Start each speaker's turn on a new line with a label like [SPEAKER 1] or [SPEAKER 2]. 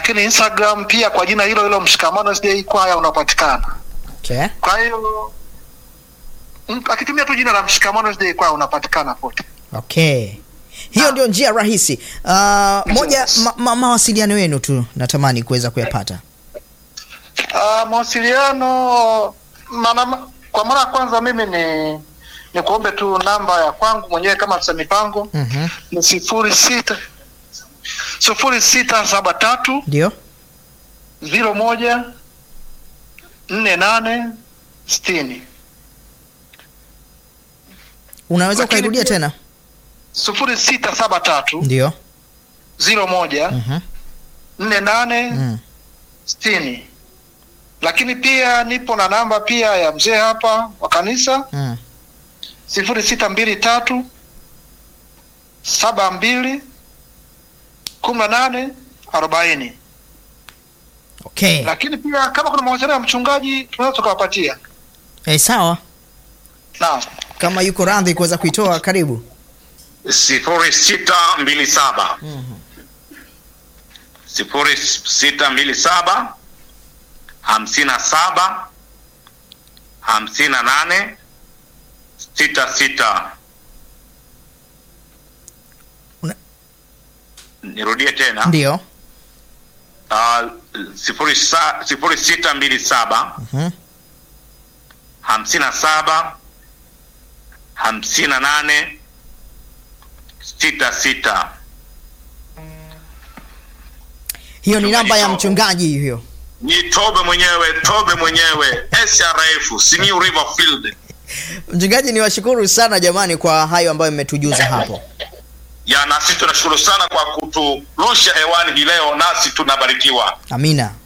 [SPEAKER 1] lakini Instagram pia kwa jina hilo hilo Mshikamano SDA Kwaya unapatikana.
[SPEAKER 2] Okay.
[SPEAKER 1] Kwa hiyo mtu akitumia tu jina la Mshikamano SDA Kwaya unapatikana pote.
[SPEAKER 2] Okay. Hiyo ndio njia rahisi. Uh, moja ma, ma, mawasiliano yenu tu natamani kuweza kuyapata.
[SPEAKER 1] Uh, mawasiliano maana kwa mara ya kwanza mimi ni ni kuombe tu namba ya kwangu mwenyewe kama afisa mipango
[SPEAKER 2] Mhm.
[SPEAKER 1] ni sifuri sita sifuri sita saba tatu
[SPEAKER 2] Ndio?
[SPEAKER 1] ziro moja nne nane sitini
[SPEAKER 2] Unaweza
[SPEAKER 1] Lakini
[SPEAKER 2] ukairudia
[SPEAKER 1] pia-
[SPEAKER 2] tena?
[SPEAKER 1] sifuri sita saba tatu
[SPEAKER 2] Ndio.
[SPEAKER 1] ziro moja
[SPEAKER 2] Mhm.
[SPEAKER 1] nne nane
[SPEAKER 2] Mm.
[SPEAKER 1] sitini lakini pia nipo na namba pia ya mzee hapa wa kanisa
[SPEAKER 2] Mm.
[SPEAKER 1] sifuri sita mbili tatu saba mbili kumi na nane arobaini
[SPEAKER 2] Okay.
[SPEAKER 1] lakini pia kama kuna mawasiliano ya mchungaji tunaweza tukawapatia
[SPEAKER 2] Eh, sawa.
[SPEAKER 1] naam
[SPEAKER 2] Kama yuko radhi kuweza kuitoa karibu.
[SPEAKER 3] sifuri sita mbili saba sifuri sita mbili saba hamsini na saba hamsini na nane sita sita
[SPEAKER 2] Una-
[SPEAKER 3] nirudie tena
[SPEAKER 2] Ndio.
[SPEAKER 3] uh, sifuri, sa, sifuri sita mbili saba
[SPEAKER 2] Mhm.
[SPEAKER 3] hamsini na saba hamsini na nane sita sita
[SPEAKER 2] Hiyo ni namba ya
[SPEAKER 3] Tumejitoa.
[SPEAKER 2] mchungaji hiyo.
[SPEAKER 3] ni tobe mwenyewe tobe mwenyewe srf simiu river field
[SPEAKER 2] Mchungaji, ni washukuru sana jamani kwa hayo ambayo mmetujuza hapo.
[SPEAKER 3] ya nasi tunashukuru sana kwa kuturusha hewani hii leo nasi tunabarikiwa
[SPEAKER 2] Amina.